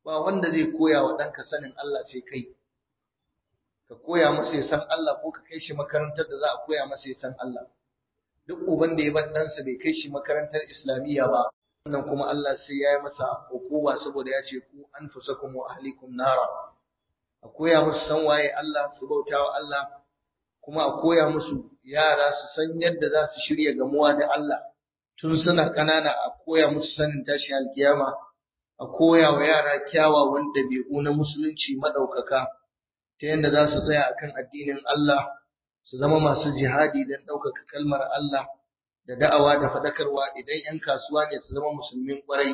ba wanda zai koya wa ɗanka sanin Allah sai kai ka koya masa ya san Allah ko ka kai shi makarantar da za a koya masa ya san Allah duk uban da ya bar ɗansa bai kai shi makarantar islamiyya ba wannan kuma Allah sai ya yi masa hukuma saboda ya ce ku anfusakum wa ahlikum nara a koya musu san waye Allah su bauta wa Allah kuma a koya musu yara su san yadda za su shirya gamuwa da Allah tun suna ƙanana a koya musu sanin tashi alkiyama a koya wa yara kyawawan ɗabi'u na musulunci maɗaukaka ta yadda za su tsaya akan addinin Allah su zama masu jihadi don ɗaukaka kalmar Allah da da'awa da faɗakarwa idan 'yan kasuwa ne su zama musulmin ƙwarai.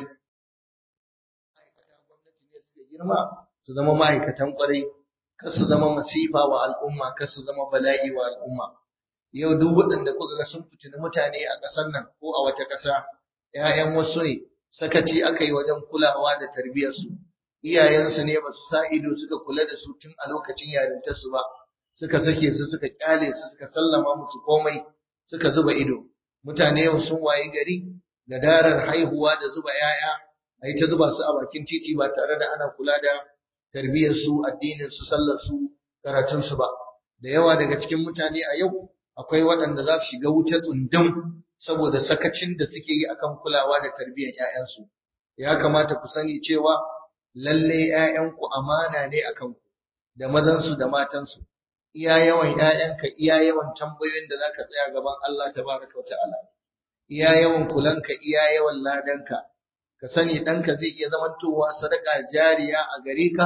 Ma'aikata gwamnati ne suka girma su zama ma'aikatan ƙwarai, kar su zama masifa wa al'umma, kar su zama bala'i wa al'umma. Yau duk waɗanda kuka ga sun fitini mutane a ƙasar nan ko a wata ƙasa, ‘ya'yan wasu ne, sakaci aka yi wajen kulawa da tarbiyyarsu. Iyayensu ne ba su sa ido suka kula da su tun a lokacin yarintarsu ba, suka sake su suka ƙyale su suka sallama musu komai suka zuba ido. mutane yau sun wayi gari da darar haihuwa da zuba ‘ya'ya, a yi ta zuba su a bakin titi ba tare da ana kula da tarbiyyarsu, addininsu, sallarsu, karatunsu ba. Da yawa daga cikin mutane a yau akwai waɗanda za su shiga wuta tsundum saboda sakacin da suke yi akan kulawa da tarbiyyar ‘ya'yansu. Ya kamata ku sani cewa lalle ‘ya'yanku amana ne a kanku, da mazansu da matansu. iya yawan ‘ya'yanka, iya yawan tambayoyin da za ka tsaya gaban Allah ta baraka wa ta'ala, iya yawan kulanka, iya yawan ladanka, ka sani ɗanka zai iya zamantowa sadaka jariya a gare ka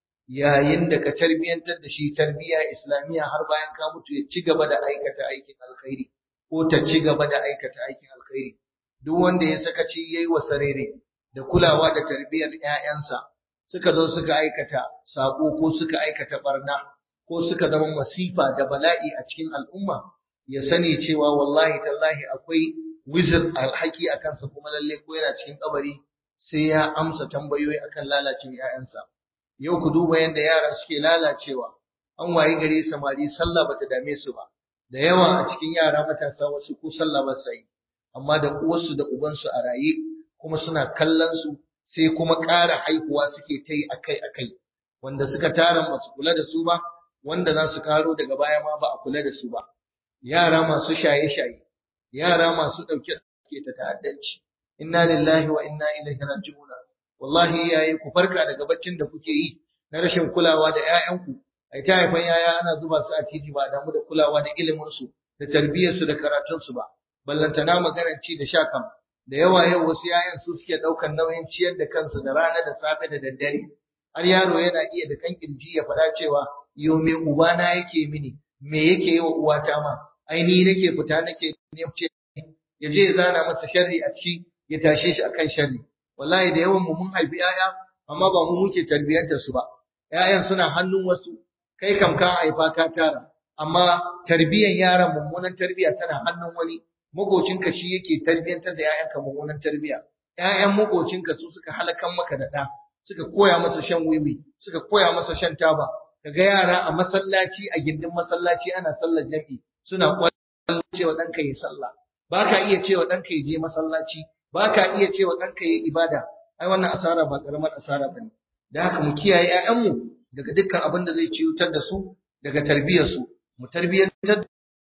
yayin da ka tarbiyyantar da shi tarbiyya islamiyya har bayan ka mutu ya ci gaba da aikata aikin alkhairi ko ta ci gaba da aikata aikin alkhairi. Duk wanda ya sakaci ya yi wa sarere da kulawa da tarbiyyar ‘ya'yansa suka zo suka aikata saƙo ko suka aikata barna. ko suka zama masifa da bala'i a cikin al'umma ya sani cewa wallahi tallahi akwai wizir alhaki a kansa kuma lalle ko yana cikin kabari sai ya amsa tambayoyi akan lalacin ‘ya'yansa. Yau ku duba yadda yara suke lalacewa, an wayi gare samari sallah bata dame su ba, da yawa a cikin yara matasa wasu ko sallah ba sa yi, amma da uwarsu da ubansu a raye kuma suna kallon su sai kuma ƙara haihuwa suke ta yi akai-akai, wanda suka tara ba su kula da su ba, wanda za su karo daga baya ma ba a kula da su ba yara masu shaye-shaye yara masu ɗauke ke ta ta'addanci inna lillahi wa inna ilaihi raji'un wallahi iyaye ku farka daga baccin da kuke yi na rashin kulawa da ƴaƴanku ai ta haifan yaya ana zuba su a titi ba damu da kulawa da ilimin su da tarbiyyar su da karatun su ba ballantana maganar ci da sha kam da yawa yau wasu yayan su suke ɗaukan nauyin ciyar da kansu da rana da safe da daddare har yaro yana iya da kan kirji ya faɗa cewa yo me ubana yake mini me yake yi wa uwata ma ai ni nake fita nake ce ya je ya zana masa sharri a ciki ya tashe shi akan sharri wallahi da yawan mu mun haifi yaya amma ba mu muke tarbiyantar su ba yayan suna hannun wasu kai kam ka haifa ka tara amma tarbiyan yaran mummunan tarbiya tana hannun wani makocinka shi yake tarbiyantar da yayanka mummunan tarbiya yayan makocinka su suka halakan maka da ɗa suka koya masa shan wiwi suka koya masa shan taba kaga yara a masallaci a gindin masallaci ana sallar jami'i suna kwallon cewa ɗanka ya sallah ba ka iya cewa ɗanka ya je masallaci ba ka iya cewa ɗanka ya ibada ai wannan asara ba ƙaramar asara ba ne da haka mu kiyaye ‘ya'yanmu daga dukkan abin da zai ciwutar da su daga tarbiyyarsu mu tarbiyyantar da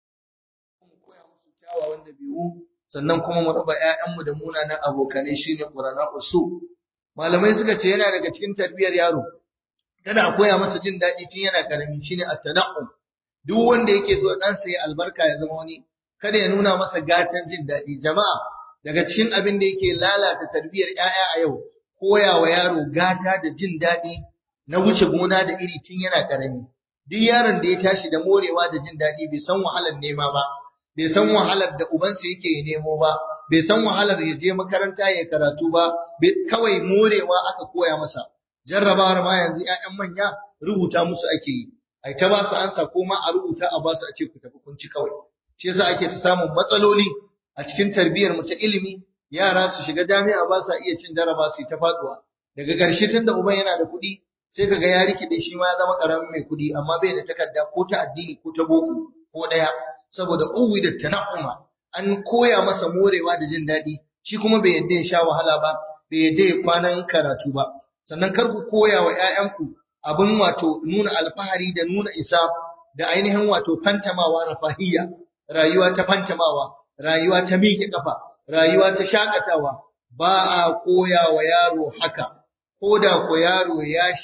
mu koya musu kyawawan dabi'u sannan kuma mu raba ‘ya'yanmu da munanan abokanai shine ƙurana usu malamai suka ce yana daga cikin tarbiyyar yaro kada a koya masa jin daɗi tun yana ƙarami shine at-tana'um duk wanda yake so ɗansa ya albarka ya zama wani kada ya nuna masa gatan jin daɗi jama'a daga cikin abin da yake lalata tarbiyyar ƴaƴa a yau koya wa yaro gata da jin daɗi na wuce gona da iri tun yana ƙarami duk yaron da ya tashi da morewa da jin daɗi bai san wahalar nema ba bai san wahalar da ubansa yake ya nemo ba bai san wahalar ya je makaranta ya karatu ba kawai morewa aka koya masa jarrabawar ma yanzu ƴaƴan manya rubuta musu ake yi ai ta ba su ansa ko ma a rubuta a ba su a ce ku tafi kun ci kawai shi yasa ake ta samun matsaloli a cikin tarbiyyar mu ta ilimi yara su shiga jami'a ba sa iya cin jaraba su ta faduwa daga ƙarshe tunda uban yana da kuɗi sai kaga ya rikide shi ma ya zama ƙaramin mai kuɗi amma bai da takarda ko ta addini ko ta boko ko ɗaya saboda uwi da tana'uma an koya masa morewa da jin daɗi shi kuma bai yadda ya sha wahala ba bai yadda ya kwanan karatu ba sannan kar ku koya wa ƴaƴanku abin wato nuna alfahari da nuna isa da ainihin wato fantamawa rafahiyya rayuwa ta fantamawa rayuwa ta miƙe kafa rayuwa ta shakatawa ba a koya wa yaro haka ko da ko yaro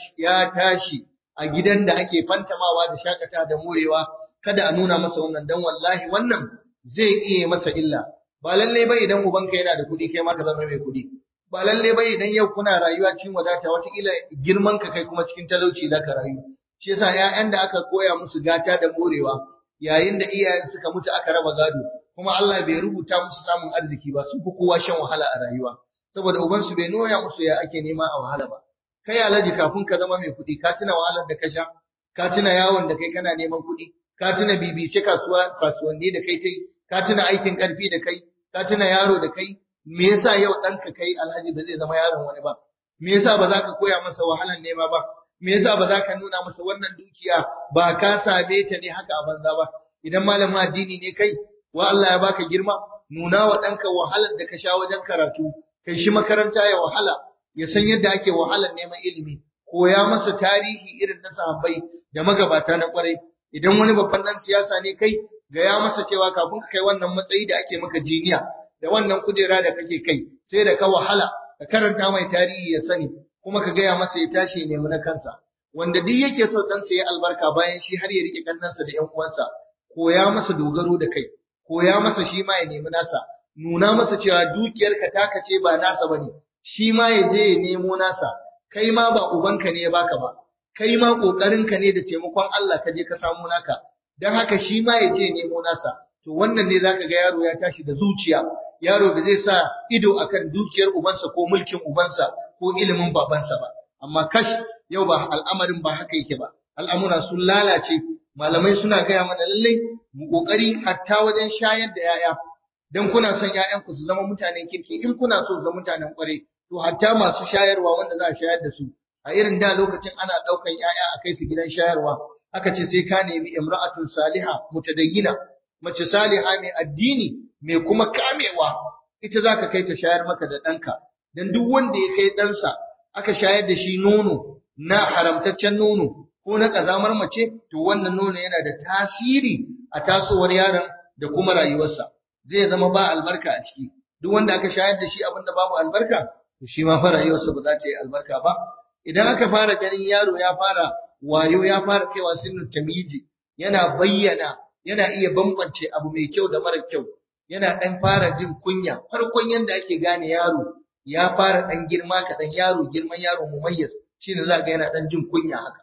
ya tashi a gidan da ake fantamawa da shakata da morewa kada a nuna masa wannan dan wallahi wannan zai iya masa illa ba lalle ba idan ubanka yana da kuɗi kai ma ka zama mai kuɗi ba lalle ba idan yau kuna rayuwa cikin wadata wataƙila girman ka kai kuma cikin talauci za ka rayu shi yasa ƴaƴan da aka koya musu gata da morewa yayin da iyayen suka mutu aka raba gado kuma Allah bai rubuta musu samun arziki ba sun fi kowa shan wahala a rayuwa saboda ubansu bai nuna musu ya ake nema a wahala ba kai alaji kafin ka zama mai kuɗi ka tuna wahalar da ka sha ka tuna yawon da kai kana neman kuɗi ka tuna bibice kasuwa kasuwanni da kai tai ka tuna aikin ƙarfi da kai ka tuna yaro da kai me yasa yau ɗanka kai alhaji ba zai zama yaron wani ba me yasa ba za ka koya masa wahalar nema ba me yasa ba za ka nuna masa wannan dukiya ba ka same ta ne haka a banza ba idan malamin addini ne kai wa Allah ya baka girma nuna wa ɗanka wahalar da ka sha wajen karatu kai shi makaranta ya wahala ya san yadda ake wahalar neman ilimi koya masa tarihi irin na sahabbai da magabata na kwarai idan wani babban dan siyasa ne kai gaya masa cewa kafin ka kai wannan matsayi da ake maka jiniya da wannan kujera da kake kai sai da ka wahala ka karanta mai tarihi ya sani kuma ka gaya masa ya tashi nemi na kansa wanda duk yake so ɗansa ya albarka bayan shi har ya rike kannansa da ƴan uwansa koya masa dogaro da kai koya masa shi ma ya nemi nasa nuna masa cewa dukiyarka taka ce ba nasa bane shi ma ya je ya nemo nasa kai ma ba ubanka ne ya baka ba kai ma kokarinka ne da taimakon Allah ka je ka samu naka dan haka shi ma ya je ya nemo nasa to wannan ne zaka ga yaro ya tashi da zuciya yaro da zai sa ido akan dukiyar ubansa ko mulkin ubansa ko ilimin babansa ba amma kash yau ba al'amarin ba haka yake ba al'amura sun lalace malamai suna gaya mana lallai mu kokari hatta wajen shayar da yaya dan kuna son ƴaƴanku su zama mutanen kirki in kuna so su zama mutanen kware to hatta masu shayarwa wanda za a shayar da su a irin da lokacin ana daukan ƴaƴa a kai su gidan shayarwa aka ce sai ka nemi imra'atun saliha mutadayyina mace saliha mai addini mai kuma kamewa ita zaka kai ta shayar maka da ɗanka dan duk wanda ya kai ɗansa aka shayar da shi nono na haramtaccen nono ko na ƙazamar mace to wannan nono yana da tasiri a tasowar yaron da kuma rayuwarsa zai zama ba albarka a ciki duk wanda aka shayar da shi abinda babu albarka to shi ma fa rayuwarsa ba za ta yi albarka ba idan aka fara ganin yaro ya fara wayo ya fara kaiwa sinin tamyizi yana bayyana yana iya bambance abu mai kyau da mara kyau yana dan fara jin kunya farkon yanda ake gane yaro ya fara dan girma kaɗan yaro girman yaro mumayyiz shine za ga yana dan jin kunya haka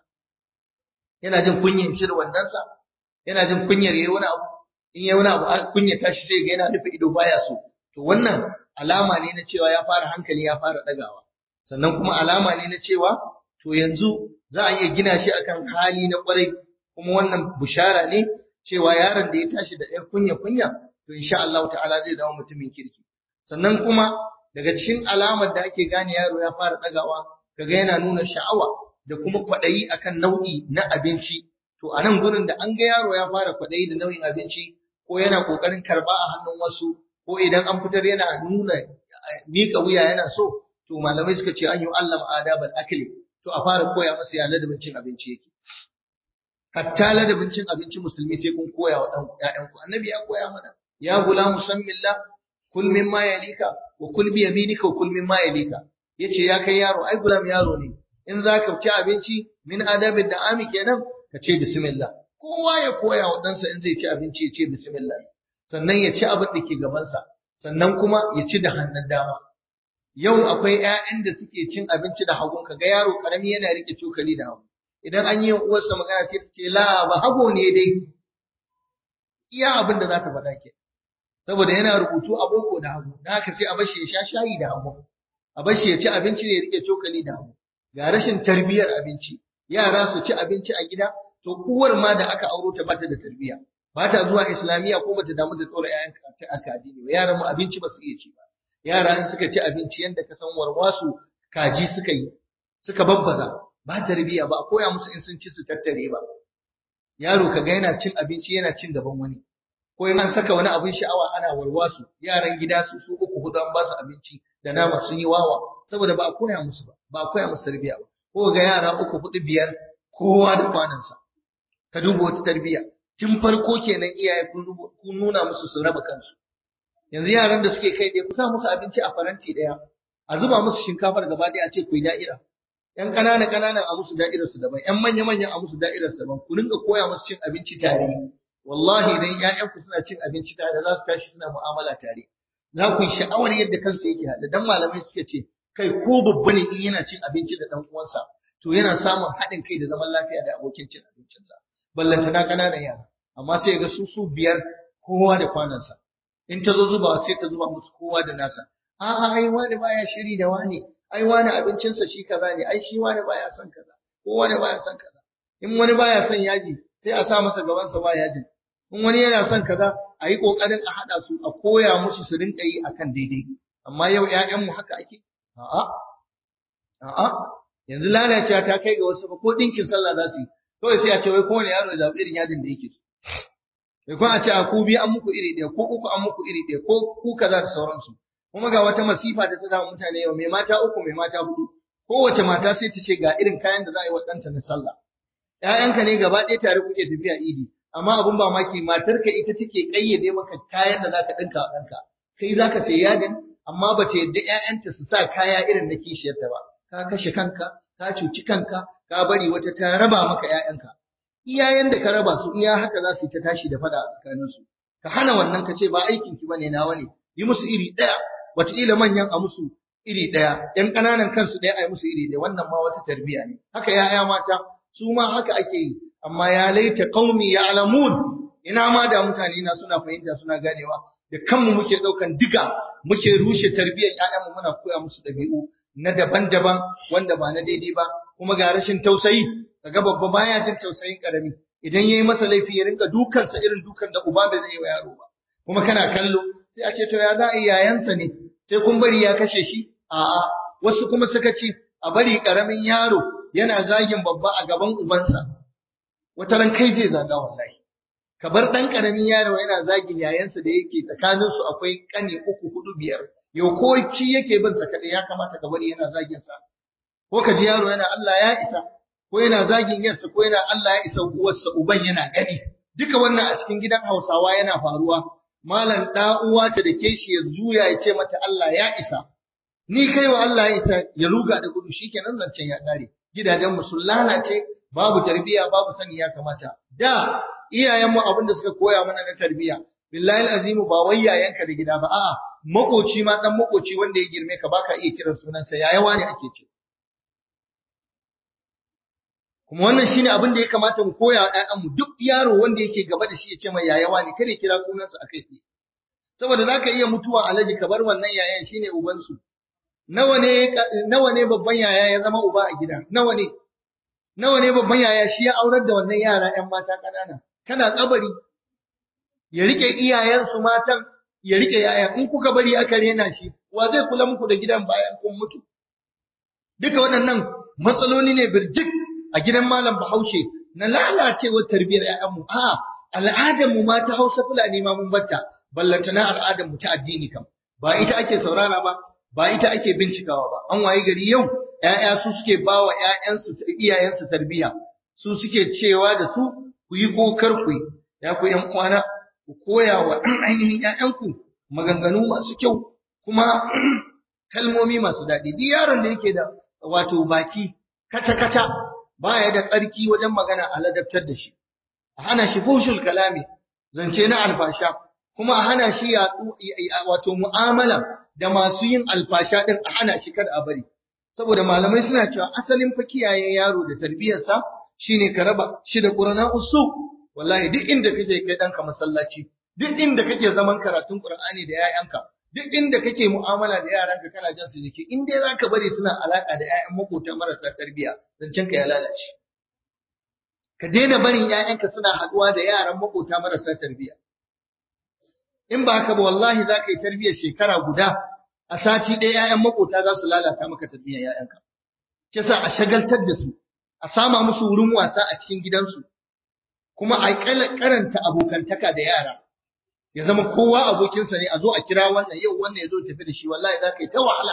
yana jin kunyan cire wandansa yana jin kunyar yayi wani abu in yayi wani abu kunya tashi sai ga yana rufe ido baya so to wannan alama ne na cewa ya fara hankali ya fara dagawa sannan kuma alama ne na cewa to yanzu za a iya gina shi akan hali na kwarai kuma wannan bushara ne cewa yaron da ya tashi da ɗan kunya kunya to insha Allah ta'ala zai zama mutumin kirki sannan kuma daga cikin alamar da ake gane yaro ya fara dagawa kaga yana nuna sha'awa da kuma kwaɗayi akan nau'i na abinci to a nan gurin da an ga yaro ya fara kwaɗayi da nau'in abinci ko yana ƙoƙarin karɓa a hannun wasu ko idan an fitar yana nuna miƙa wuya yana so to malamai suka ce an yi Allah adabal akli to a fara koya masa ya ladabin cin abinci yake hatta ladabin cin abinci musulmi sai kun koya wa ƴaƴanku annabi ya koya mana ya gulamu sammillah kul mimma yalika wa kul bi yaminika wa kul mimma yalika yace ya kai yaro ai gulam yaro ne in za ka ci abinci min adabin da ami kenan ka ce bismillah kowa ya koya wa ɗansa in zai ci abinci ya ce bismillah sannan ya ci abin da ke gabansa sannan kuma ya ci da hannun dama yau akwai ƴaƴan da suke cin abinci da hagun ka ga yaro karami yana rike cokali da hagu idan an yi uwarsa magana sai ta ce la ba hago ne dai iya abin da za ta faɗa ke saboda yana rubutu a boko da hagu da haka sai a bashi ya sha shayi da hagu a bashi ya ci abinci da ya rike cokali da hagu ga rashin tarbiyyar abinci yara su ci abinci a gida to uwar ma da aka auro ta bata da tarbiyya ba ta zuwa islamiyya ko bata damu da tsora ƴaƴan ta aka addini ba yaran mu abinci ba su iya ci ba yara in suka ci abinci yanda ka san warwasu kaji suka yi suka babbaza ba tarbiyya ba a koya musu in sun ci su tattare ba yaro kaga yana cin abinci yana cin gaban wani ko in an saka wani abin sha'awa ana warwasu yaran gida su su uku hudu an ba su abinci da nama sun yi wawa saboda ba a koya musu ba ba a koya musu tarbiyya ba ko ga yara uku hudu biyar kowa da kwanansa ka duba wata tarbiyya tun farko kenan iyaye kun nuna musu su raba kansu yanzu yaran da suke kai ɗaya ku sa musu abinci a faranti ɗaya a zuba musu shinkafar gaba ɗaya a ce ku yi da'ira yan ƙanana ƙananan a musu da'irar su daban yan manya manyan a musu da'irar su daban ku ringa koya musu cin abinci tare wallahi idan ƴaƴan ku suna cin abinci tare za su tashi suna mu'amala tare za ku yi sha'awar yadda kansu yake haɗa dan malamai suke ce kai ko babba ne in yana cin abinci da ɗan uwansa to yana samun haɗin kai da zaman lafiya da abokin cin abincinsa ballantana ƙananan yara amma sai ga su su biyar kowa da kwanansa in ta zo zuba sai ta zuba musu kowa da nasa a'a ai wani baya shiri da wani ai wani abincinsa shi kaza ne ai shi wani baya son kaza ko wani baya son kaza in wani baya son yaji sai a sa masa gaban sa ba yajin in wani yana son kaza a yi kokarin a hada su a koya musu su rinka yi akan daidai amma yau ƴaƴan mu haka ake a'a a'a yanzu lalacewa ta kai ga wasu ko dinkin sallah za su yi kawai sai a ce wai kowane yaro ya zaɓi irin yadin da yake so sai kuma a ce a ku biyu an muku iri ɗaya ko uku an muku iri ɗaya ko ku kaza da sauransu kuma ga wata masifa da ta samu mutane yau mai mata uku mai mata hudu kowace mata sai ta ce ga irin kayan da za a yi wa ɗanta na sallah ƴaƴanka ne gaba ɗaya tare kuke tafiya idi amma abun ba maki matarka ita take ƙayyade maka kayan da za ka ɗinka wa ɗanka kai za ka sai yadin amma ba ta yadda ƴaƴanta su sa kaya irin na kishiyarta ba ka kashe kanka ka cuci kanka ka bari wata ta raba maka ƴaƴanka iyayen da ka raba su iya haka za su yi ta tashi da fada a tsakaninsu ka hana wannan ka ce ba aikin ki bane nawa ne yi musu iri ɗaya wataƙila manyan a musu iri ɗaya ƴan ƙananan kansu ɗaya a yi musu iri ɗaya wannan ma wata tarbiyya ne haka ya'ya mata su ma haka ake yi amma ya laita qaumi ya'lamun ina ma da mutane na suna fahimta suna ganewa da kanmu muke ɗaukan diga muke rushe tarbiyyar ƴaƴanmu muna koya musu ɗabi'u na daban-daban wanda ba na daidai ba kuma ga rashin tausayi kaga babba baya jin tausayin karami idan yayi masa laifi ya rinka dukansa irin dukan da uba bai zai yi wa yaro ba kuma kana kallo sai a ce to ya za a yi yayansa ne sai kun bari ya kashe shi a'a wasu kuma suka ce a bari karamin yaro yana zagin babba a gaban ubansa wata ran kai zai zaga wallahi ka bar dan karamin yaro yana zagin yayansa da yake tsakanin su akwai kane uku hudu biyar yau ko shi yake bin sa kadai ya kamata ka bari yana zagin sa ko ka ji yaro yana Allah ya isa ko yana zagin yarsa ko yana Allah ya isa uwarsa uban yana gani duka wannan a cikin gidan Hausawa yana faruwa malam da uwa ta da ke shi ya zuya ya ce mata Allah ya isa ni kai wa Allah ya isa ya ruga da gudu shikenan zancen ya kare gidajen mu sun lalace babu tarbiya babu sani ya kamata da iyayen mu abinda suka koya mana na tarbiya billahi azimu ba wai yayanka da gida ba a'a makoci ma dan makoci wanda ya girme ka baka iya kiran sunansa yayawa ne ake ce kuma wannan shine abin da ya kamata mu koya wa ƴaƴanmu duk yaro wanda yake gaba da shi ya ce mai yayawa ne kada kira sunansa akai tsaye saboda zaka iya mutuwa alaji ka bar wannan yayan shine uban su nawa ne nawa ne babban yaya ya zama uba a gida nawa ne nawa ne babban yaya shi ya aurar da wannan yara ƴan mata ƙanana kana kabari ya rike iyayensu matan ya rike yayan in kuka bari aka rena shi wa zai kula muku da gidan bayan kun mutu duka waɗannan matsaloli ne birjik a gidan malam Bahaushe na lalacewar tarbiyyar ƴaƴanmu a al'adar mu ma ta Hausa Fulani ma mun batta ballanta na al'adar mu ta addini kam ba ita ake saurara ba ba ita ake bincikawa ba an waye gari yau ƴaƴa su suke bawa ƴaƴansu iyayensu tarbiyya su suke cewa da su ku yi kokar ku ya ku ƴan uwana ku koya wa ainihin ƴaƴanku maganganu masu kyau kuma kalmomi masu daɗi duk yaron da yake da wato baki kata-kata baya da tsarki wajen magana a ladabtar da shi a hana shi fushul kalami zance na alfasha kuma a hana shi ya wato mu'amala da masu yin alfasha din a hana shi kada a bari saboda malamai suna cewa asalin fa kiyaye yaro da tarbiyarsa shine ka raba shi da qur'ana usu wallahi duk inda kake kai danka masallaci duk inda kake zaman karatun qur'ani da yayanka duk inda kake mu'amala da yaranka kana jan su jiki in dai zaka bari suna alaka da ƴaƴan makota marasa tarbiyya zancen ka ya lalace ka daina barin ƴaƴanka suna haɗuwa da yaran makota marasa tarbiyya in ba haka ba wallahi za ka yi tarbiyyar shekara guda a sati ɗaya ƴaƴan makota za su lalata maka tarbiyyar ƴaƴanka kisa a shagaltar da su a sama musu wurin wasa a cikin gidansu kuma a karanta abokantaka da yara ya zama kowa abokinsa ne a zo a kira wannan yau wannan ya zo tafi da shi wallahi za ka yi ta wahala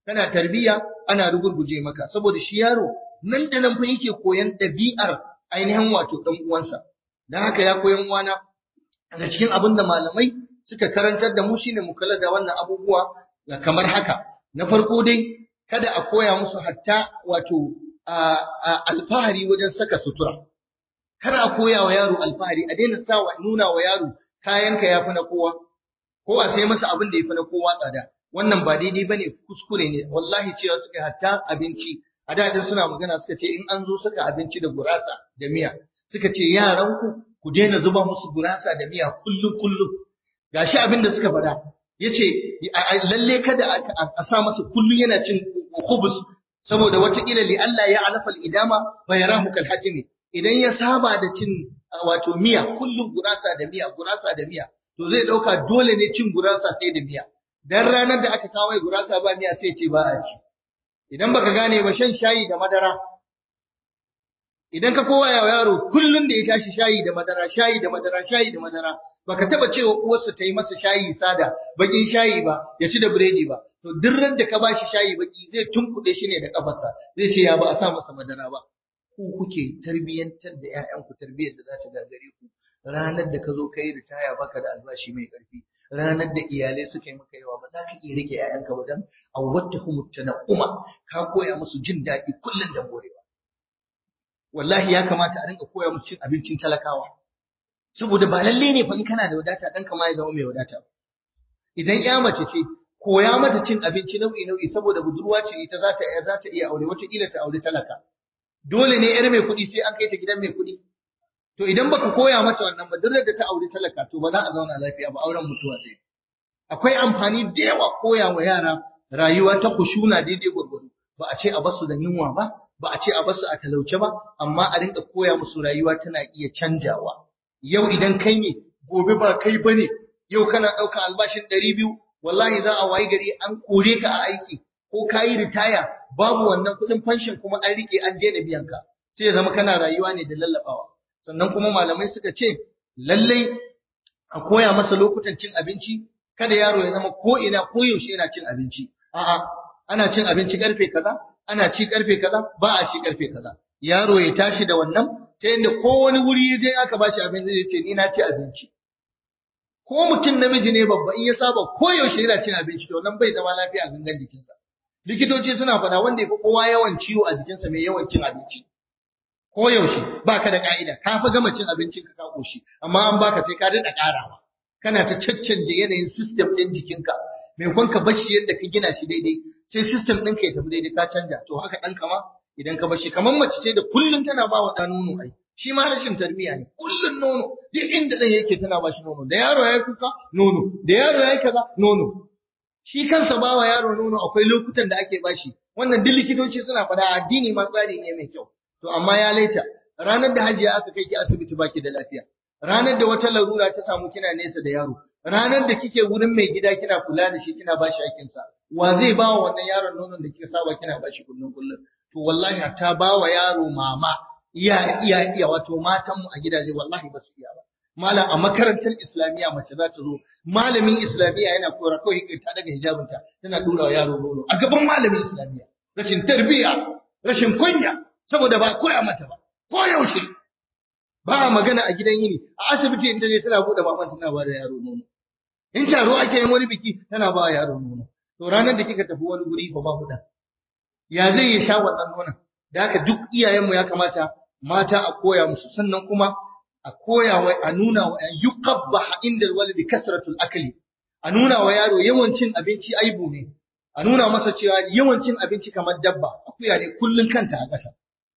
kana tarbiya ana rugurguje maka saboda shi yaro nan da nan fa yake koyan ɗabi'ar ainihin wato ɗan uwansa dan haka ya koyan uwana daga cikin abin da malamai suka karantar da mu shine mu kula da wannan abubuwa kamar haka na farko dai kada a koya musu hatta wato alfahari wajen saka sutura kar a koya wa yaro alfahari a daina sa nuna wa yaro kayanka yafi na kowa ko a sai masa abin da yafi na kowa tsada wannan ba daidai bane kuskure ne wallahi cewa suka hatta abinci a da suna magana suka ce in an zo saka abinci da gurasa da miya suka ce yaran ku ku daina zuba musu gurasa da miya kullum kullum gashi abin da suka faɗa yace lalle kada a sa masa kullum yana cin khubus saboda watakila li Allah ya alafa idama fa yarahu kal hatimi idan ya saba da cin wato miya kullum gurasa da miya gurasa da miya to zai dauka dole ne cin gurasa sai da miya dan ranar da aka kawo gurasa ba miya sai ce ba a ci idan baka gane ba shan shayi da madara idan ka kowa ya yaro kullum da ya tashi shayi da madara shayi da madara shayi da madara baka taba cewa uwarsa ta yi masa shayi sada bakin shayi ba ya ci da biredi ba to duk ran da ka bashi shayi baki zai tunkuɗe shi ne da kafarsa zai ce ya ba a sa masa madara ba ku kuke tarbiyyantar da ƴaƴanku tarbiyyar da za ta gagare ku ranar da ka zo ka yi ritaya baka da albashi mai ƙarfi ranar da iyalai suka yi maka yawa ba za ka iya rike ƴaƴanka ba dan awwattahum tanaquma ka koya musu jin daɗi kullun da morewa wallahi ya kamata a rinka koya musu cin abincin talakawa saboda ba lalle ne fa in kana da wadata dan kama ya zama mai wadata idan ƴa mace ce koya mata cin abinci nau'i nau'i saboda budurwa ce ita za ta za ta iya aure wata kila ta aure talaka dole ne yar mai kuɗi sai an kai ta gidan mai kuɗi to idan baka koya mata wannan ba duk da ta aure talaka to ba za a zauna lafiya ba auren mutuwa zai akwai amfani da yawa koya wa yara rayuwa ta khushuna daidai gwargwado ba a ce a basu da yunwa ba ba a ce a basu a talauce ba amma a rinka koya musu rayuwa tana iya canjawa yau idan kai ne gobe ba kai bane yau kana ɗauka albashin ɗari biyu wallahi za a wayi gari an kore ka a aiki ko ka yi ritaya babu wannan kuɗin fanshin kuma an rike an daina biyan ka sai ya zama kana rayuwa ne da lallabawa sannan kuma malamai suka ce lallai a koya masa lokutan cin abinci kada yaro ya zama ko ina ko yaushe yana cin abinci a'a ana cin abinci karfe kaza ana ci karfe kaza ba a ci karfe kaza yaro ya tashi da wannan ta yadda ko wani wuri ya je aka bashi abinci zai ce ni na ci abinci ko mutum namiji ne babba in ya saba ko yaushe yana cin abinci to nan bai zama lafiya a gangan jikinsa likitoci suna faɗa wanda ya fi kowa yawan ciwo a jikinsa mai yawan cin abinci ko yaushe baka da ka'ida ka fi gama cin abincin ka ka koshi amma an baka sai ka daɗa ƙarawa kana ta caccanje yanayin system ɗin jikinka maimakon ka bar shi yadda ka gina shi daidai sai system ɗin ka ya tafi daidai ka canja to haka ɗan kama idan ka bar shi kamar mace ce da kullum tana ba wa ɗa nono ai shi ma rashin tarbiyya ne kullum nono duk inda ɗan yake tana ba shi nono da yaro ya yi kuka nono da yaro ya yi kaza nono shi kansa ba wa yaro nono akwai lokutan da ake bashi wannan duk likitoci suna faɗa addini ma tsari ne mai kyau to amma ya laita ranar da hajiya aka kai ki asibiti baki da lafiya ranar da wata larura ta samu kina nesa da yaro ranar da kike wurin mai gida kina kula da shi kina bashi hakkin sa wa zai ba wa wannan yaron nonon da kika saba kina bashi kullun kullun to wallahi ta ba wa yaro mama iya iya iya wato matan mu a gidaje wallahi ba su iya ba malam a makarantar islamiyya mace za ta zo malamin islamiyya yana kora kawai ta daga hijabinta tana dura wa yaro nono a gaban malamin islamiyya rashin tarbiyya rashin kunya saboda ba koya mata ba ko yaushe ba magana a gidan yini a asibiti in ta je tana bude maman tana ba da yaro nono in taro ake yin wani biki tana ba yaro nono to ranar da kika tafi wani guri ba ba hudan ya zai ya sha wannan nonon da haka duk iyayenmu ya kamata mata a koya musu sannan kuma a koya wa a nuna wa yuqabbah inda alwalidi kasratul akli a nuna wa yaro yawan cin abinci aibu ne a nuna masa cewa yawan cin abinci kamar dabba akuya ne kullun kanta a ƙasa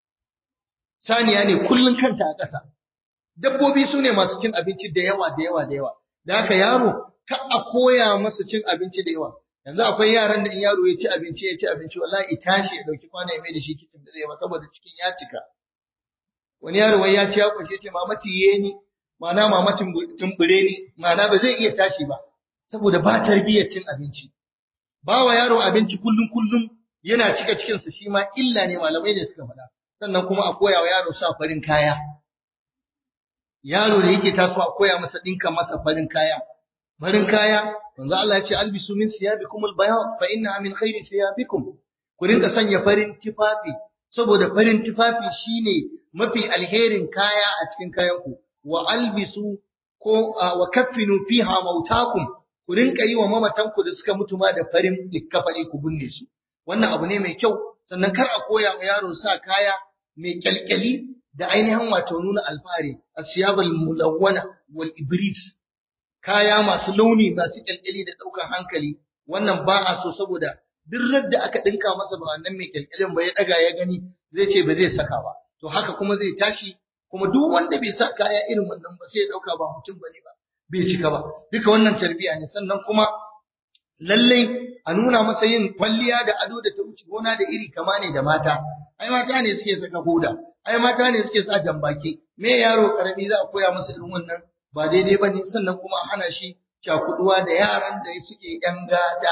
saniya ne kullun kanta a ƙasa dabbobi su ne masu cin abinci da yawa da yawa da yawa da haka yaro ka a koya masa cin abinci da yawa yanzu akwai yaran da in yaro ya ci abinci ya ci abinci wallahi ya tashi ya dauki kwana ya mai da shi kicin da zai ba saboda cikin ya cika wani yaro wai ya ci ya kwashe ce mama tiye ni ma'ana mama tumbure ni ma'ana ba zai iya tashi ba saboda ba tarbiyyar cin abinci ba wa yaro abinci kullum kullum yana cika cikinsa shi ma illa ne malamai ne suka faɗa sannan kuma a koya wa yaro sa farin kaya yaro da yake taso a koya masa ɗinka masa farin kaya farin kaya manzo Allah ya ce albisu min siyabikum albayad fa innaha min khairi siyabikum ku rinka sanya farin tufafi saboda farin tufafi shine mafi alherin kaya a cikin kayanku wa albisu ko wa kaffinu fiha mautakum ku rinka yi wa mamatanku da suka mutu ma da farin likkafani ku binne su wannan abu ne mai kyau sannan kar a koya wa yaro sa kaya mai kyalkyali da ainihin wato nuna alfahari asiyabal mulawwana wal ibris kaya masu launi masu kyalkyali da ɗaukar hankali wannan ba a so saboda duk da aka ɗinka masa ba wannan mai kyalkyalin ba ya ɗaga ya gani zai ce ba zai saka ba to haka kuma zai tashi kuma duk wanda bai sa kaya irin wannan ba sai ya ɗauka ba mutum bane ba bai cika ba duka wannan tarbiyya ne sannan kuma lallai a nuna masa yin kwalliya da ado da ta wuce gona da iri kama ne da mata ai mata ne suke saka hoda ai mata ne suke sa jambaki me yaro karami za a koya masa irin wannan ba daidai ba ne sannan kuma a hana shi cakuduwa da yaran da suke ‘yan gata.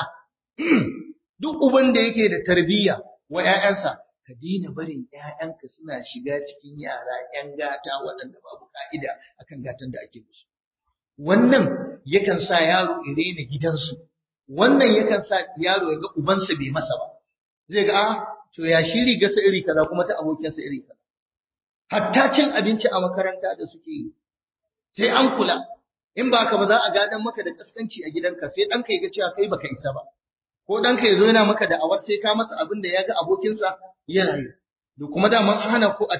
Duk uban da yake da tarbiyya wa ‘ya'yansa, ka daina barin ‘ya'yanka suna shiga cikin yara ‘yan gata waɗanda babu ka'ida akan gatan da ake musu. Wannan yakan sa yaro ya daina gidansu, wannan yakan sa yaro ya ga ubansa bai masa ba. Zai ga, a, to ya shiri gasa iri kaza kuma ta abokinsa iri kaza. Hatta cin abinci a makaranta da suke yi, sai an kula in ba ka ba za a gadan maka da kaskanci a gidanka sai ɗanka ya ga cewa kai baka isa ba ko ɗanka ya zo yana maka da awar sai ka masa abin da ya ga abokinsa yana yi da kuma da man hana ku a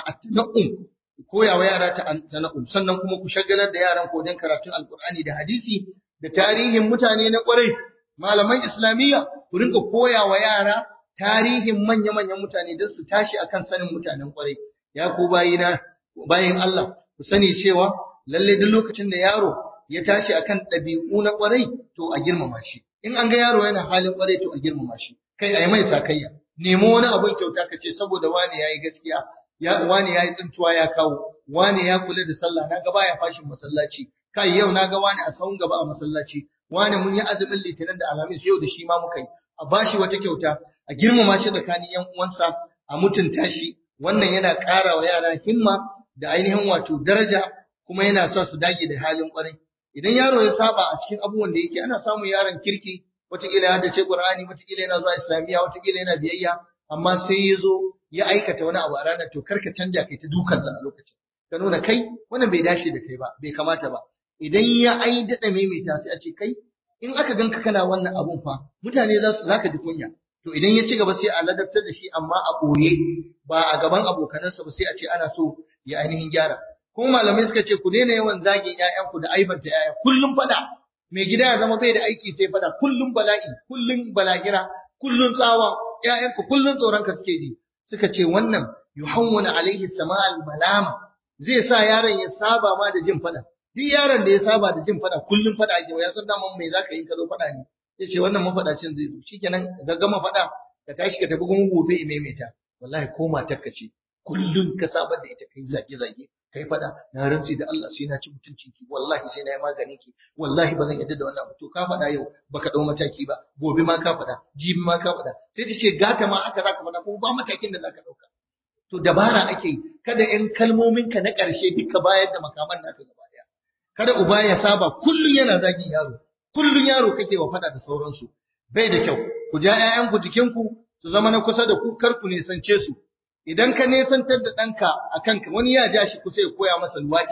tana'um koyawa yara ta tana'um sannan kuma ku shagalar da yaran ko don karatun alkur'ani da hadisi da tarihin mutane na kwarai malaman islamiyya ku rinka koyawa yara tarihin manya-manyan mutane don su tashi akan sanin mutanen kwarai ya ku bayina bayin Allah ku sani cewa lalle duk lokacin da yaro ya tashi akan ɗabi'u na ƙwarai to a girmama shi in an ga yaro yana halin ƙwarai to a girmama shi kai a yi mai sakayya nemo wani abin kyauta ka ce saboda wani ya yi gaskiya ya wani ya yi tsintuwa ya kawo wani ya kula da sallah na ga baya fashin masallaci kai yau na ga wani a sahun gaba a masallaci wani mun yi azumin litinin da alhamis yau da shi ma muka yi a bashi wata kyauta a girmama shi tsakanin yan uwansa a mutunta shi wannan yana ƙara wa yara himma da ainihin wato daraja kuma yana sa su dage da halin ƙwarai idan yaro ya saba a cikin abubuwan da yake ana samun yaron kirki wataƙila ya dace Qur'ani wataƙila yana zuwa Islamiyya wataƙila yana biyayya amma sai ya zo ya aikata wani abu a ranar to karka canja kai ta dukansa a lokacin ka nuna kai wannan bai dace da kai ba bai kamata ba idan ya ai daɗa maimaita sai a ce kai in aka ganka kana wannan abun fa mutane za su zaka ji kunya to idan ya ci gaba sai a ladabtar da shi amma a ɓoye ba a gaban abokanansa ba sai a ce ana so ya ainihin gyara kuma malamai suka ce ku daina yawan zagin ƴaƴanku da aibanta ƴaƴa kullum fada mai gida ya zama bai da aiki sai fada kullum bala'i kullum balagira kullum tsawa ƴaƴanku kullum tsoron ka suke ji suka ce wannan yuhawwala alaihi sama'al malama zai sa yaron ya saba ma da jin fada duk yaron da ya saba da jin fada kullum fada ake ya san daman me zaka yi ka zo fada ne ya ce wannan mafadacin zai zo shikenan ka gama fada ka tashi ka tafi kuma gobe i maimaita wallahi ko matar ka ce kullum ka saba da ita kai zage zage kai fada na rantsi da Allah sai na ci mutuncin ki wallahi sai na yi maganin ki wallahi ba zan yadda da wannan to ka fada yau baka dau mataki ba gobe ma ka fada jibi ma ka fada sai ta ce gata ma haka zaka fada kuma ba matakin da zaka dauka to dabara ake kada in kalmomin ka na karshe duka bayar da makaman naka gaba daya kada uba ya saba kullun yana zagin yaro kullun yaro kake wa fada da sauransu bai da kyau ku ja ƴaƴanku jikinku su zama na kusa da ku kar ku nisance su idan ka nesantar da ɗanka a kanka wani ya ja shi kusa ya koya masa luwaɗi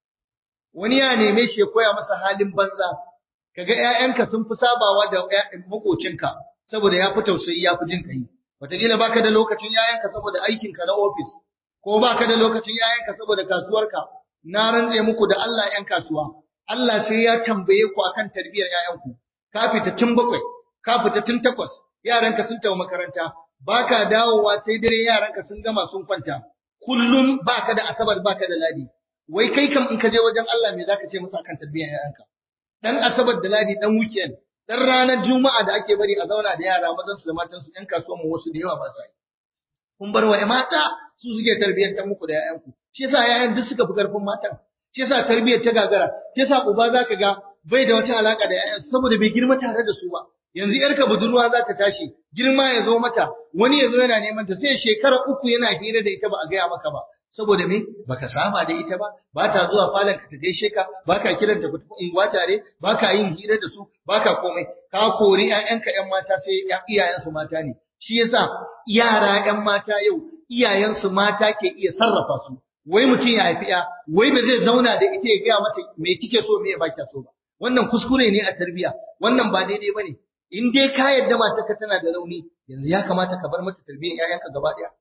wani ya neme shi ya koya masa halin banza kaga ƴaƴanka sun fi sabawa da makocinka saboda ya fi tausayi ya fi jin kai wataƙila baka da lokacin ƴaƴanka saboda aikinka na ofis ko baka da lokacin ƴaƴanka saboda kasuwarka na rantse muku da Allah ƴan kasuwa Allah sai ya tambaye ku akan tarbiyyar ƴaƴanku ka fita tun bakwai ka fita tun takwas yaranka sun tafi makaranta baka dawowa sai dare yaranka sun gama sun kwanta kullum baka da asabar baka da ladi wai kai kam in ka je wajen Allah me zaka ce masa kan tarbiyyar yaranka dan asabar da ladi dan weekend dan ranar juma'a da ake bari a zauna da yara mazan su da matan su yan kasuwan mu wasu da yawa ba sa yi kun bar wa mata su suke tarbiyyar muku da yayanku shi yasa yayan duk suka fi karfin matan shi yasa tarbiyyar ta gagara shi yasa uba zaka ga bai da wata alaka da yayan saboda bai girma tare da su ba yanzu yarka budurwa za ta tashi girma ya zo mata wani ya zo yana neman ta sai shekara uku yana hira da ita ba a gaya maka ba saboda me baka saba da ita ba ba ta zuwa falon ka ta gaishe ka baka kiran ta ku unguwa tare baka yin hira da su baka komai ka kori ƴaƴanka ƴan mata sai iyayensu mata ne shi yasa yara ƴan mata yau iyayensu mata ke iya sarrafa su wai mutum ya haifi ya wai ba zai zauna da ita ya gaya mata me kike so me ba kya so ba wannan kuskure ne a tarbiya wannan ba daidai bane in dai ka yadda matarka tana da rauni yanzu ya kamata ka bar mata tarbiyyar ƴaƴanka gaba ɗaya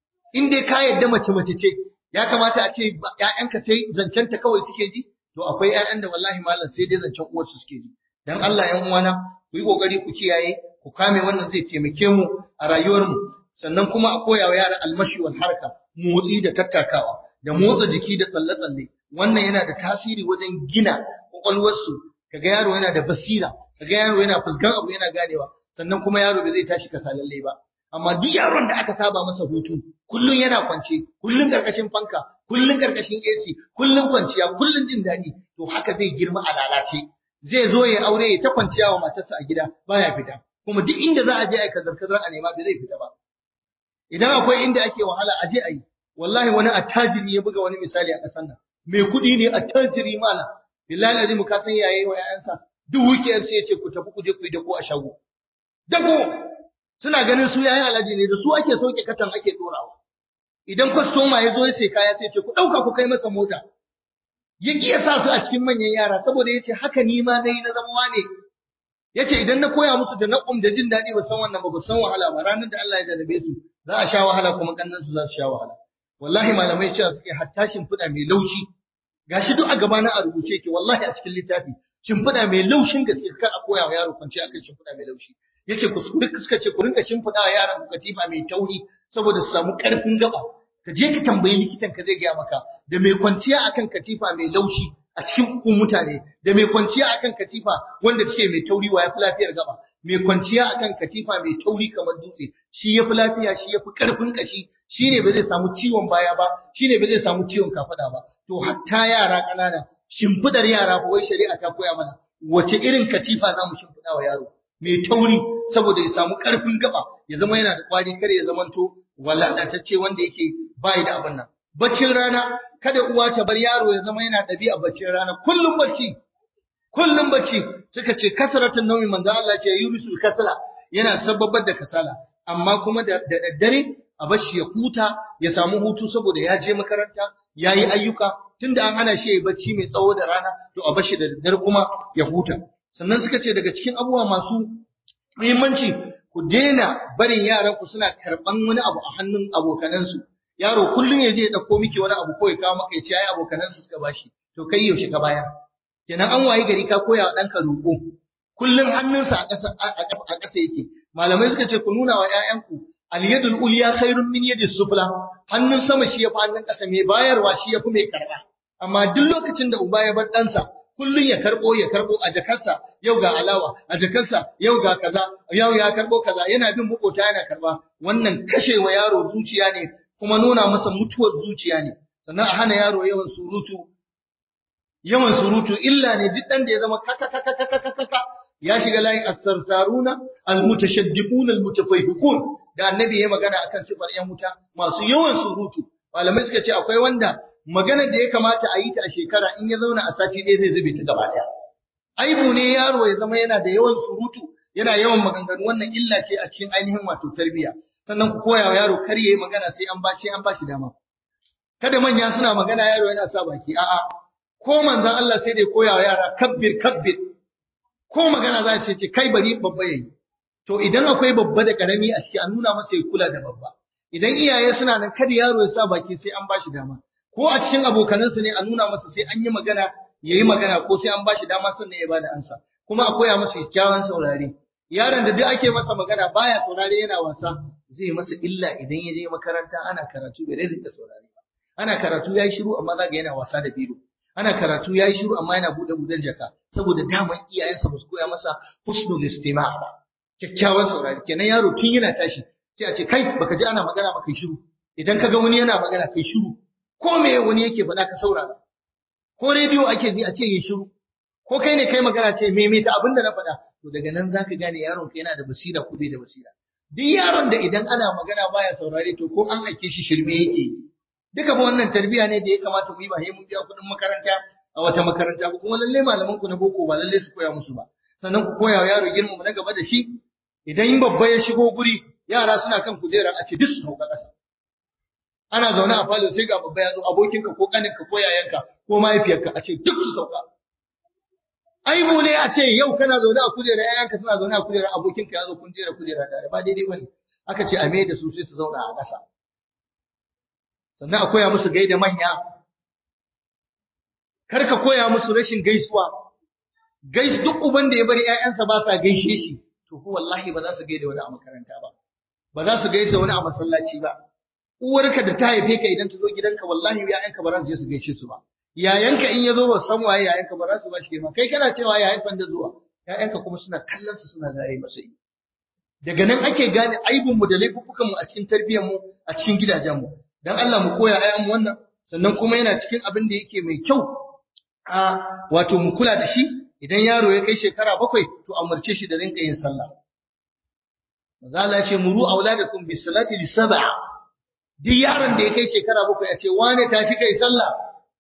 in dai ka yadda mace mace ce ya kamata a ce ƴaƴanka sai zancenta kawai suke ji to akwai ƴaƴan da wallahi malam sai dai zancen uwarsu suke ji dan Allah ƴan uwana ku yi kokari ku kiyaye ku kame wannan zai taimake mu a rayuwarmu sannan kuma a koya wa yara almashi wal harka motsi da tattakawa da motsa jiki da tsalle-tsalle wannan yana da tasiri wajen gina kwakwalwarsu kaga yaro yana da basira kaga yaro yana fuskan abu yana ganewa sannan kuma yaro da zai tashi kasalalle ba amma duk yaron da aka saba masa hutu kullun yana kwance kullun karkashin fanka kullun karkashin AC kullun kwanciya kullun jin daɗi to haka zai girma a lalace zai zo ya aure ya ta kwanciya wa matarsa a gida baya fita kuma duk inda za a je ai kazar kazar a nema bai zai fita ba idan akwai inda ake wahala a je a yi wallahi wani attajiri ya buga wani misali a ƙasar nan mai kuɗi ne attajiri mala billahi azimu ka san yayi wa yayansa duk weekend sai ya ce ku tafi ku je ku yi dako a shago dako suna ganin su yayin alaji ne da su ake sauke katan ake dorawa idan kwastoma ya zo ya sai kaya sai ce ku ɗauka ku kai masa mota ya ki ya sa su a cikin manyan yara saboda ya ce haka ni ma na yi na zama wane ya ce idan na koya musu da na'um da jin daɗi ba san wannan ba ba san wahala ba ranar da Allah ya jarabe su za a sha wahala kuma kannan su za su sha wahala wallahi malamai cewa suke hatta shimfiɗa mai laushi gashi duk a gaba na a rubuce yake wallahi a cikin littafi shimfiɗa mai laushin gaske kar a koya wa yaro kwanci akan shimfiɗa mai laushi yace ku suka ce ku rinka shimfiɗa wa yaran ku katifa mai tauri saboda su samu ƙarfin gaba ka je ka tambayi likitan ka zai gaya maka da mai kwanciya akan katifa mai laushi a cikin hukun mutane da mai kwanciya akan katifa wanda take mai tauri wa yafi lafiyar gaba mai kwanciya akan katifa mai tauri kamar dutse shi yafi lafiya shi yafi karfin kashi shine ba zai samu ciwon baya ba shine ba zai samu ciwon kafada ba to hatta yara kanana shimfidar yara ba wai shari'a ta koya mana wace irin katifa zamu shimfida wa yaro mai tauri saboda ya samu karfin gaba ya zama yana da kwari kar ya zamanto walalatacce wanda yake bai da abin nan baccin rana kada uwa ta bar yaro ya zama yana ɗabi'a baccin rana kullum bacci kullum bacci suka ce kasratun naumi manzo Allah ce yurisul kasala yana sababar da kasala amma kuma da daddare a bashi ya huta ya samu hutu saboda ya je makaranta ya yi ayyuka tunda an hana shi ya bacci mai tsawo da rana to a bashi da daddare kuma ya huta sannan suka ce daga cikin abubuwa masu muhimmanci ku daina barin yaran ku suna karban wani abu a hannun abokanansu yaro kullum ya je ya dauko miki wani abu ko ya kawo maka ya ce ai abokanansu suka bashi to kai yaushe ka bayar kenan an wayi gari ka koya wa ɗanka roƙo kullum hannunsa a ƙasa a ƙasa yake malamai suka ce ku nuna wa ƴaƴanku al-yadul ulya khairun min yadis sufla hannun sama shi yafi hannun ƙasa mai bayarwa shi yafi mai karba amma duk lokacin da uba ya bar ɗansa kullum ya karbo ya karbo a jakarsa yau ga alawa a jakarsa yau ga kaza yau ya karbo kaza yana bin makota yana karba wannan kashewa yaro zuciya ne kuma nuna masa mutuwar zuciya ne sannan a hana yaro yawan surutu yawan surutu illa ne duk dan da ya zama kaka kaka kaka kaka ya shiga layin as-sarsaruna al-mutashaddiquna al-mutafahhiqun da annabi ya magana akan sifar yan wuta masu yawan surutu malamai suka ce akwai wanda maganar da ya kamata a yi ta a shekara in ya zauna a sati ɗaya zai zube ta gaba ɗaya aibu ne yaro ya zama yana da yawan surutu yana yawan maganganu wannan illa ce a cikin ainihin wato tarbiyya sannan ku koya wa yaro kar yayi magana sai an bashi an bashi dama kada manya suna magana yaro yana sa baki a'a ko manzon Allah sai dai koya wa yara kabbir kabbir ko magana za su ce kai bari babba yayi to idan akwai babba da karami a ciki an nuna masa ya kula da babba idan iyaye suna nan kada yaro ya sa baki sai an bashi dama ko a cikin abokanansa ne a nuna masa sai an yi magana yayi magana ko sai an bashi dama sannan ya bada ansa kuma a koya masa kyakkyawan saurare yaron da duk ake masa magana baya saurare yana wasa zai masa illa idan ya je makaranta ana karatu bai rinka saurare ba ana karatu yayi shiru amma zaga yana wasa da biro ana karatu yayi shiru amma yana bude budan jaka saboda daman iyayensa ba su koya masa husnul istima' ba kyakkyawan saurare kenan yaro tun yana tashi sai a ce kai baka ji ana magana ba kai shiru idan kaga wani yana magana kai shiru ko me wani yake faɗa ka saurara ko rediyo ake ji a ce yin shiru ko kai ne kai magana ce maimaita abin da na faɗa to daga nan zaka gane yaron ka yana da basira ko bai da basira duk yaron da idan ana magana baya saurare to ko an aike shi shirme yake duka ba wannan tarbiya ne da ya kamata mu yi ba sai mun biya kuɗin makaranta a wata makaranta ba kuma lalle malaman ku na boko ba lalle su koya musu ba sannan ku koya wa yaro girmama na gaba da shi idan babba ya shigo guri yara suna kan kujerar a ce duk su sauka ƙasa ana zaune a falo sai ga babba ya zo abokinka ko kaninka ko yayanka ko mahaifiyarka a ce duk su sauka aibu ne a ce yau kana zaune a kujerar yayanka suna zaune a kujerar abokinka ya zo kun jera kujera tare ba daidai bane aka ce a me da su sai su zauna a ƙasa sannan a koya musu gaida manya kar ka koya musu rashin gaisuwa gais duk uban da ya bari ƴaƴansa ba sa gaishe shi to ko wallahi ba za su gaida wani a makaranta ba ba za su gaisa wani a masallaci ba uwarka da ta haife ka idan ta zo gidanka wallahi ƴaƴanka ba za su je su gaishe su ba yayanka in ya zo ba san waye yayanka ba za su ba shi girma kai kana cewa yayan san da zuwa ƴaƴanka kuma suna kallon su suna zare masa ido daga nan ake gane aibun mu da laifuffukan mu a cikin tarbiyyar mu a cikin gidajen mu dan Allah mu koya ƴaƴan mu wannan sannan kuma yana cikin abin da yake mai kyau a wato mu kula da shi idan yaro ya kai shekara bakwai to amurce shi da rinka yin sallah maza Allah ya ce muru auladakum bis salati li sab'a duk yaron da ya kai shekara bakwai a ce wane tashi kai sallah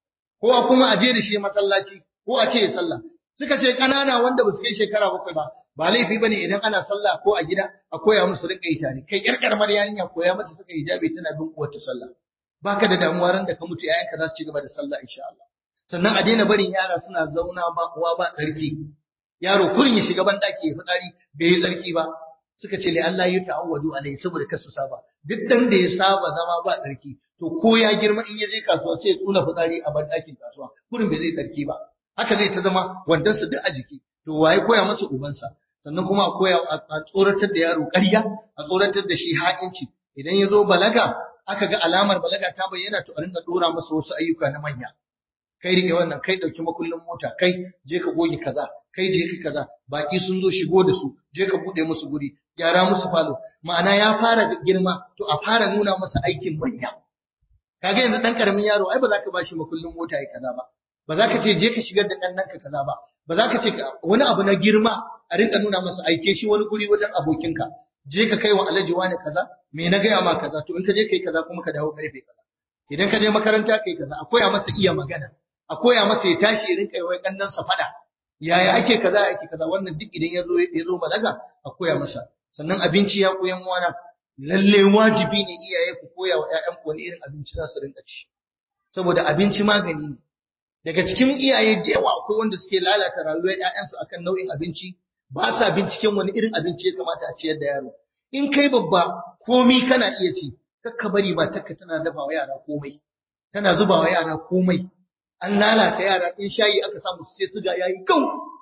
ko a kuma a je da shi masallaci ko a ce ya sallah suka ce kanana wanda ba su kai shekara bakwai ba ba laifi bane idan ana sallah ko a gida a koya musu rinka yi tare kai yar karamar yarinya koya mata suka hijabi tana bin uwarta sallah baka da damuwa ran da ka mutu yayanka za su ci gaba da sallah insha Allah sannan a daina barin yara suna zauna ba uwa ba tsarki yaro kurin ya shiga ban daki ya fitsari bai yi tsarki ba suka ce li Allah ya ta'awwadu alai saboda kar su saba duk dan da ya saba zama ba tsarki to ko ya girma in ya je kasuwa sai ya tsula fitsari a ban dakin kasuwa kurin bai zai tsarki ba haka zai ta zama wandan su duk a jiki to waye koya masa ubansa sannan kuma a koya a tsoratar da yaro ƙarya a tsoratar da shi ha'inci idan ya zo balaga aka ga alamar balaga ta bayyana to a rinka dora masa wasu ayyuka na manya kai rike wannan kai dauki makullin mota kai je ka goge kaza kai je ka kaza baki sun zo shigo da su je ka bude musu guri gyara musu falo ma'ana ya fara girma to a fara nuna masa aikin manya kaga yanzu dan karamin yaro ai ba za ka bashi makullin mota ya kaza ba ba za ka ce je ka shigar da ɗan ka kaza ba ba za ka ce wani abu na girma a rinka nuna masa aike shi wani guri wajen abokinka je ka kai wa alhaji wani kaza me na gaya ma kaza to in ka je kai kaza kuma ka dawo karfe kaza idan ka je makaranta kai kaza a koya masa iya magana a koya masa ya tashi ya rinka yi kannan sa fada yaya ake kaza ake kaza wannan duk idan ya zo ya zo balaga a koya masa sannan abinci ya koyan wana lalle wajibi ne iyaye ku koya wa ƴaƴan ku wani irin abinci za su rinka ci saboda abinci magani ne daga cikin iyaye da yawa akwai wanda suke lalata rayuwar ƴaƴansu akan nau'in abinci ba sa binciken wani irin abinci ya kamata a ciyar da yaro in kai babba komi kana iya ci kakka bari ba takka tana dafa wa yara komai tana zuba wa yara komai an lalata yara in shayi aka samu sai suga yayi kau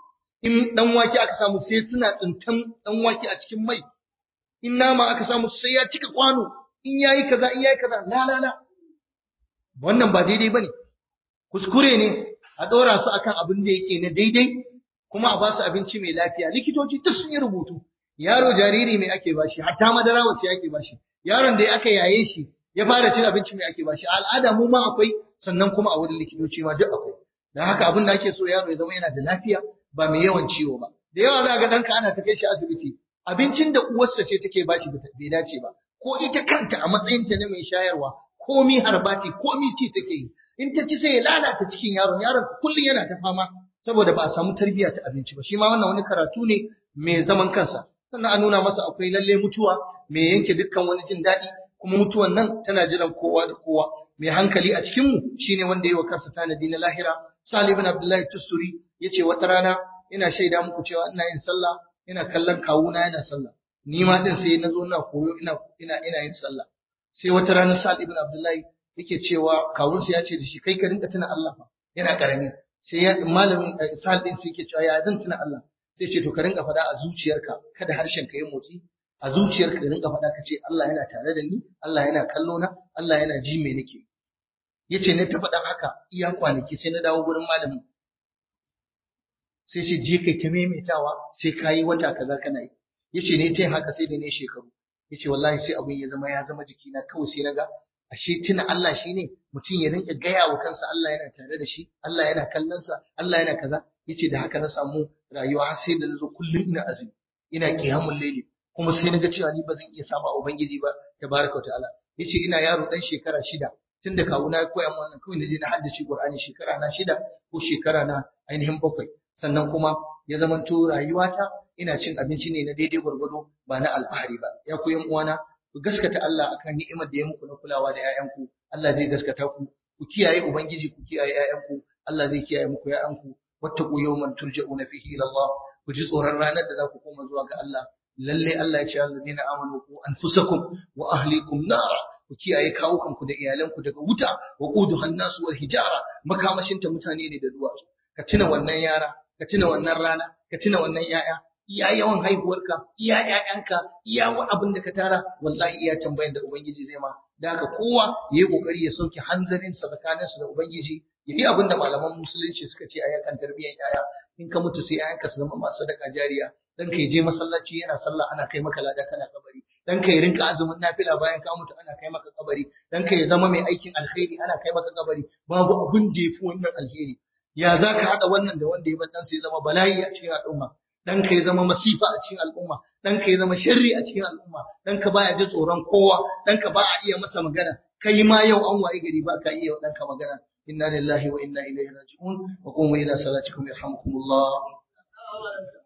in dan wake aka samu sai suna tsintan dan wake a cikin mai in nama aka samu sai ya cika kwano in yayi kaza in yayi kaza la la la wannan ba daidai bane kuskure ne a dora su akan abin da yake na daidai kuma a ba su abinci mai lafiya likitoci duk sun yi rubutu yaro jariri mai ake bashi hatta madara wacce ake bashi yaron da aka yaye shi ya fara cin abinci mai ake bashi al'ada mu ma akwai sannan kuma a wurin likitoci ma duk akwai dan haka abin da ake so yaro ya zama yana da lafiya ba mai yawan ciwo ba da yawa za ga danka ana ta kai shi asibiti abincin da uwarsa ce take bashi bai dace ba ko ita kanta a matsayinta na mai shayarwa komi harbati komi ci take yi in ta ci sai ya lalata cikin yaron yaron kullum yana ta fama saboda ba a samu tarbiyya ta abinci ba shi ma wannan wani karatu ne mai zaman kansa sannan a nuna masa akwai lalle mutuwa mai yanke dukkan wani jin daɗi kuma mutuwan nan tana jiran kowa da kowa mai hankali a cikin mu shine wanda yi wa kansa tanadi na lahira Salih ibn Abdullahi Tusuri yace wata rana ina shaida muku cewa ina yin sallah ina kallon kawuna yana sallah ni ma din sai na zo ina koyo ina ina ina yin sallah sai wata rana Salih ibn Abdullahi yake cewa kawunsa ya ce da shi kai ka rinka tuna Allah fa yana karami sai ya malamin Sa'ad din sai yake cewa ya zan tuna Allah sai ce to ka rinka faɗa a zuciyarka kada harshen ka yi motsi a zuciyarka ka rinka faɗa ka ce Allah yana tare da ni Allah yana kallo na Allah yana ji me nake yace ne ta faɗan haka iya kwanaki sai na dawo gurin malamin sai ce je kai ta maimaitawa sai kayi wata kaza kana yi yace ne ta haka sai da ne shekaru yace wallahi sai abin ya zama ya zama jikina kawai sai naga ashe tuna Allah shine mutum ya rinka gaya wa kansa Allah yana tare da shi Allah yana kallon sa Allah yana kaza yace da haka na samu rayuwa har sai da nazo kullum ina azumi ina qiyamul layli kuma sai naga cewa ni ba zan iya saba ubangiji ba tabaraka ta'ala yace ina yaro dan shekara shida tunda kawuna ya koya min wannan kawai na je na haddace Qur'ani shekara na shida ko shekara na ainihin bakwai sannan kuma ya zamanto rayuwata ina cin abinci ne na daidai gwargwado ba na alfahari ba ya ku yan uwana ku gaskata Allah akan ni'imar da ya muku na kulawa da 'ya'yanku Allah zai gaskata ku ku kiyaye ubangiji ku kiyaye 'ya'yanku Allah zai kiyaye muku 'ya'yanku wattaqu yawman turja'una fihi ila Allah ku ji tsoron ranar da za ku koma zuwa ga Allah lalle Allah ya ce alladina amanu ku anfusakum wa ahlikum nara ku kiyaye kawukanku da iyalanku daga wuta wa quduhan nasu wal hijara makamashinta mutane ne da duwatsu ka tuna wannan yara ka tuna wannan rana ka tuna wannan yaya iya yawan haihuwarka iya ƴaƴanka iya abin da ka tara wallahi iya tambayan da ubangiji zai ma da haka kowa ya yi kokari ya sauke hanzarin sa tsakanin da ubangiji ya yi abin da malaman musulunci suka ce a yakan tarbiyyar yaya in ka mutu sai ƴaƴanka su zama masu sadaka jariya dan ka je masallaci yana sallah ana kai maka lada kana kabari dan ka rinka azumin nafila bayan ka mutu ana kai maka kabari dan ka ya zama mai aikin alkhairi ana kai maka kabari babu abin da yafi wannan alheri ya za ka haɗa wannan da wanda ya bar ɗansa ya zama bala'i a cikin al'umma ɗanka ya zama masifa a cikin al'umma ɗanka ya zama sharri a cikin al'umma ɗanka baya ji tsoron kowa ɗanka ba a iya masa magana kai ma yau an waye gari ba ka iya wa ɗanka magana inna lillahi wa inna ilaihi raji'un wa qumu ila salatikum yarhamukumullah